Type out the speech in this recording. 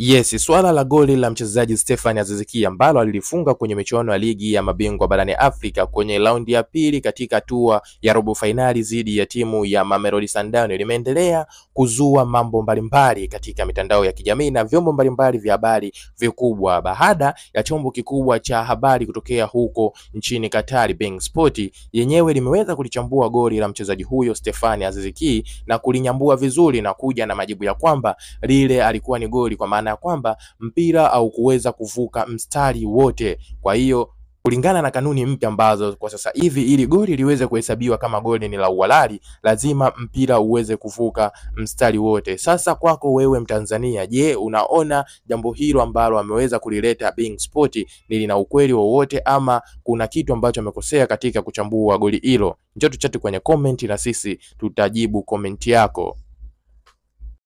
Yes, swala la goli la mchezaji Stefan Aziz Ki ambalo alilifunga kwenye michuano ya ligi ya mabingwa barani Afrika kwenye raundi ya pili katika hatua ya robo fainali dhidi ya timu ya Mamelodi Sundowns limeendelea kuzua mambo mbalimbali katika mitandao ya kijamii na vyombo mbalimbali vya habari vikubwa, baada ya chombo kikubwa cha habari kutokea huko nchini Qatar, Bein Sport yenyewe limeweza kulichambua goli la mchezaji huyo Stefan Aziz Ki na kulinyambua vizuri na kuja na majibu ya kwamba lile alikuwa ni goli kwa maana ya kwamba mpira haukuweza kuvuka mstari wote. Kwa hiyo kulingana na kanuni mpya ambazo kwa sasa hivi, ili goli liweze kuhesabiwa kama goli ni la uhalali, lazima mpira uweze kuvuka mstari wote. Sasa kwako wewe Mtanzania, je, unaona jambo hilo ambalo ameweza kulileta Bein Sport ni lina ukweli wowote ama kuna kitu ambacho amekosea katika kuchambua goli hilo? Njoo tuchati kwenye comment na sisi tutajibu komenti yako.